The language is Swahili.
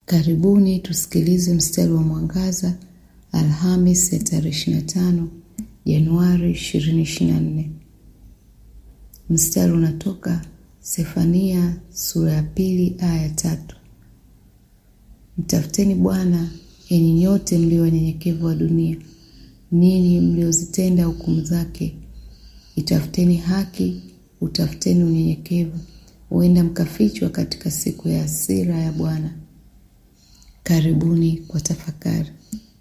Karibuni tusikilize mstari wa mwangaza Alhamis ya tarehe 25 Januari 2024. Mstari unatoka Sefania sura ya pili aya ya tatu. Mtafuteni Bwana enyi nyote mlio wanyenyekevu wa dunia, ninyi mliozitenda hukumu zake. Itafuteni haki, utafuteni unyenyekevu, huenda mkafichwa katika siku ya hasira ya Bwana. Karibuni kwa tafakari.